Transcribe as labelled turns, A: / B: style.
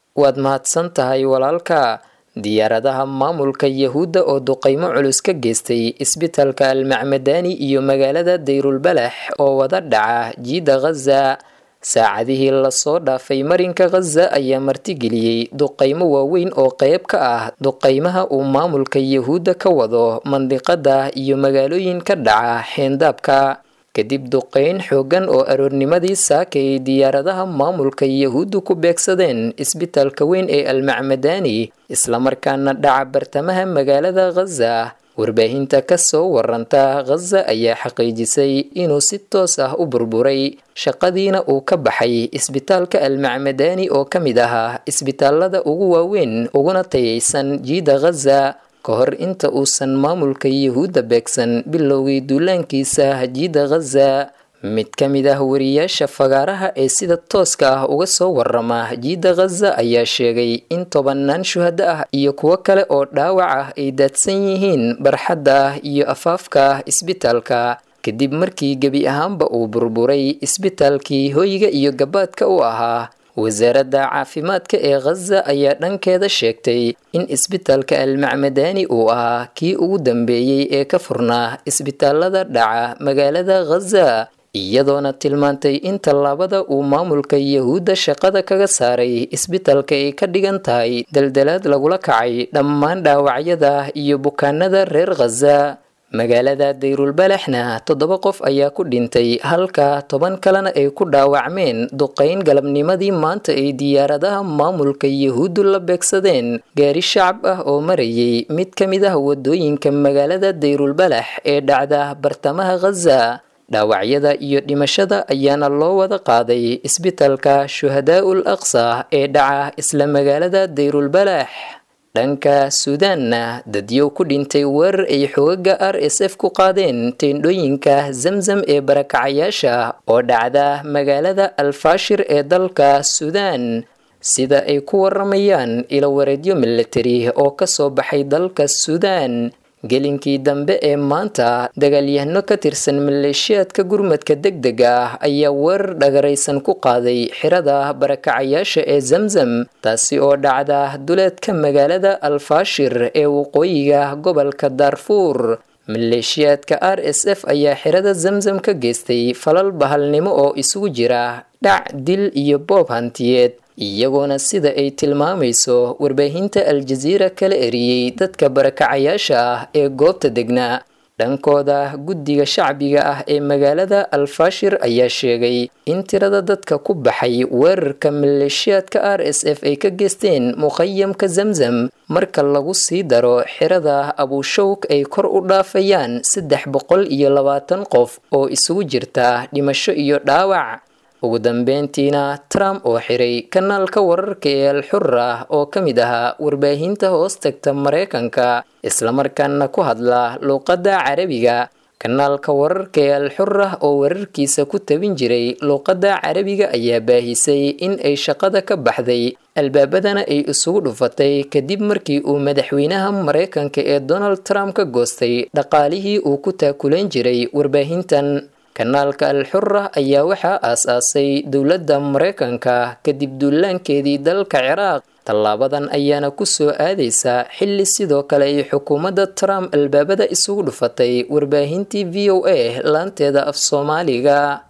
A: waad mahadsan tahay walaalka diyaaradaha maamulka yahuudda oo duqaymo culus ka geystay isbitalka almacmadani iyo magaalada dayrulbalax oo wada dhaca jiida khaza saacadihii lasoo dhaafay marinka khaza ayaa martigeliyey duqaymo waaweyn oo qayb ka ah duqaymaha uu maamulka yahuudda ka wado mandiqada iyo magaalooyin ka dhaca xeendaabka kadib duqeyn xooggan oo aroornimadii saakay diyaaradaha maamulka yahuuddu ku beegsadeen isbitalka weyn ee almacmadani islamarkaana dhaca bartamaha magaalada khaza warbaahinta ka soo waranta khaza ayaa xaqiijisay inuu si toos ah u burburay shaqadiina uu ka baxay isbitaalka almacmadani oo ka mid ahaa isbitaalada ugu waaweyn uguna tayaysan jiida khaza ka hor inta uusan maamulka yahuudda beegsan bilowgii duulaankiisa jiida khaza mid ka mid ah wariyaasha fagaaraha ee sida tooska ah uga soo warama jiida khaza ayaa sheegay in tobanaan shuhado ah iyo kuwo kale oo dhaawac ah ay daadsan yihiin barxadda iyo afaafka isbitaalka kadib markii gebi ahaanba uu burburay isbitaalkii hoyga iyo gabaadka u ahaa wasaaradda caafimaadka ee khaza ayaa dhankeeda sheegtay in isbitaalka almacmadani uu ahaa kii ugu dambeeyey ee ka furnaa isbitaalada dhaca magaalada khaza iyadoona tilmaantay in tallaabada uu maamulka yahuudda shaqada kaga saaray isbitaalka ay ka dhigan tahay daldalaad lagula kacay dhammaan dhaawacyada iyo bukaanada reer khaza magaalada dayrulbalaxna toddoba qof ayaa ku dhintay halka toban kalena ay ku dhaawacmeen duqayn galabnimadii maanta ay diyaaradaha maamulka yahuuddu la beegsadeen gaari shacab ah oo marayay mid ka mid ah wadooyinka magaalada dayrulbalax ee dhacda bartamaha khaza dhaawacyada iyo dhimashada ayaana loo wada qaaday isbitaalka shuhadaa'ul aqsa ee dhaca isla magaalada dayrulbalax dhanka suudaanna dadyow ku dhintay weerar ay xoogaga r s f ku qaadeen teendhooyinka zamzam ee barakacayaasha oo dhacda magaalada alfaashir ee dalka suudaan sida ay ku waramayaan ilowareedyo militari oo kasoo baxay dalka suudaan gelinkii dambe ee maanta dagaalyahano ka tirsan maleeshiyaadka gurmadka deg dega ah ayaa weerar dhagaraysan ku qaaday xirada barakacayaasha ee zamzam taasi oo dhacda duleedka magaalada alfaashir ee waqooyiga gobolka daarfuur maleeshiyaadka r s f ayaa xirada zamzam ka geystay falal bahalnimo oo isugu jira dhac dil iyo boob hantiyeed iyagoona sida ay tilmaamayso warbaahinta aljaziira kala eriyey dadka barakacayaasha ah ee goobta degnaa dhankooda guddiga shacbiga ah ee magaalada alfaashir ayaa sheegay in tirada dadka ku baxay weerarka maleeshiyaadka r s f ay ka geysteen muqayamka zamzam marka lagu sii daro xirada abuushawk ay kor u dhaafayaan saddex boqol iyo labaatan qof oo isugu jirta dhimasho iyo dhaawac ugu dambeyntiina trump oo xiray kanaalka wararka ee alxura oo ka mid ahaa warbaahinta hoos tagta maraykanka islamarkaana ku hadla luuqadda carabiga kanaalka wararka ee alxura oo wararkiisa ku tabin jiray luuqadda carabiga ayaa baahisay in ay shaqada ka baxday albaabadana ay isugu dhufatay kadib markii uu madaxweynaha maraykanka ee donald trump ka goostay dhaqaalihii uu ku taakulayn jiray warbaahintan kanaalka alxura ayaa waxaa aas-aasay dowladda maraykanka kadib duulaankeedii dalka ciraaq tallaabadan ayaana ku soo aadaysa xilli sidoo kale ay xukuumadda trump albaabada isugu dhufatay warbaahintii v o a laanteeda af soomaaliga